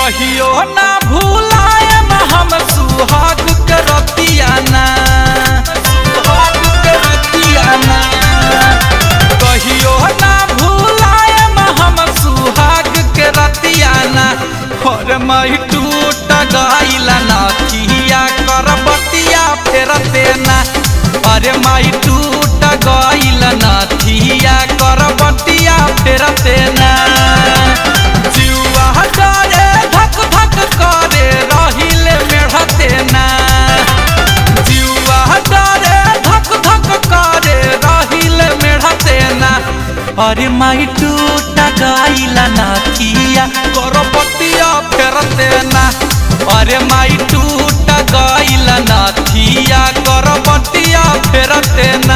कहियो ना भूलायम हम सुहाग के रतिया ना सुहाग के रतिया ना कहियो ना भूलायम हम सुहाग के रतिया ना और मई टूट गइला नथिया कर बतिया फेरते ना अरे माई टूट गइल नथिया कर बतिया फेरते ना जुआ डरे धक धक करे रहिले मेढ़ते ना जुआ डरे धक धक करे रहिले मेढ़ते ना अरे माई टूट गइल नथिया कर बतिया फेरते ना अरे माई टूट गइल नथिया कर बतिया फेरते ना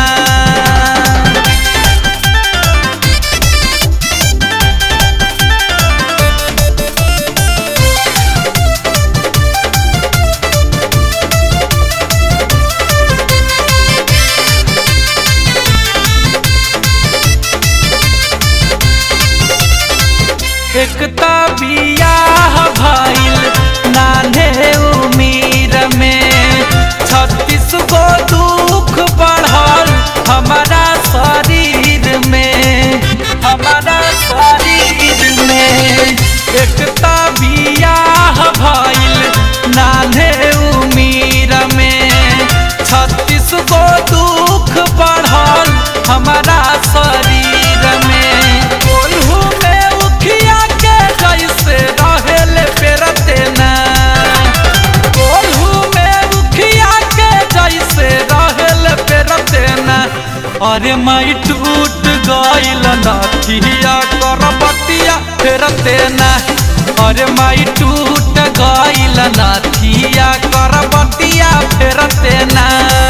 एकता बियाह भइल नान्हे उमीर में छत्तीस गो दुख बढ़ल हमारा शरीर में हमारा शरीर में एकता बियाह भइल नान्हे उमीर में छत्तीस गो दुख बढ़ल हमारा शरीर में कोल्हू में उखिया के जैसे रहेले पेरते ना कोल्हू में उखिया के जैसे रहेले पेरते ना अरे माई टूट गइल नथिया कर बतिया फेरते ना अरे माई टूट गइल नथिया कर बतिया फेरते ना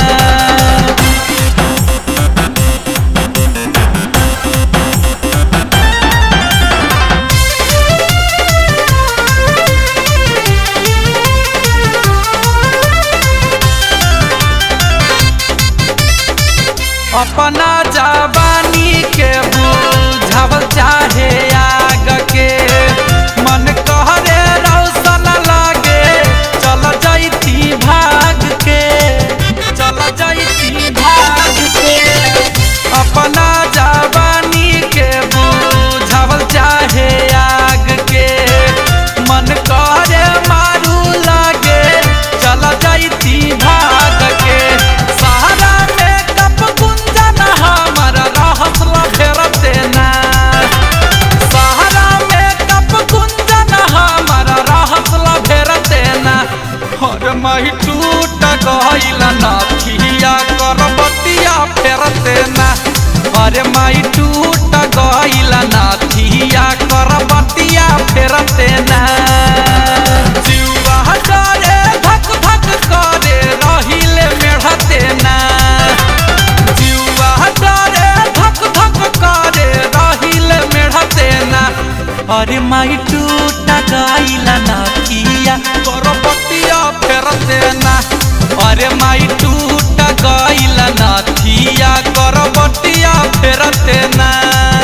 अपना जवानी के बुझावल चाहे आग के मन कहरे रौशन लागे चल जैती भाग के चल जैती भाग के अपना जवानी के बुझावल चाहे आग के मन कहरे मारू लागे चल जैती भाग के सहारा में कप गुंजन हमर रहत फेरते ना सहारा में कप गुंजन हमर रहत फेरते ना और मही टूट गइल नथिया कर बतिया फेरते ना अरे माई टूट गइल नथिया कर बतिया फेरते ना जुआ डरे धक धक करे रहिले मेढ़ते ना जुआ डरे धक धक करे रहिले मेढ़ते ना अरे माई टूट गइल नथिया कर बतिया फेरते ना अरे माई टूट गइल नथिया कर बतिया फेरते ना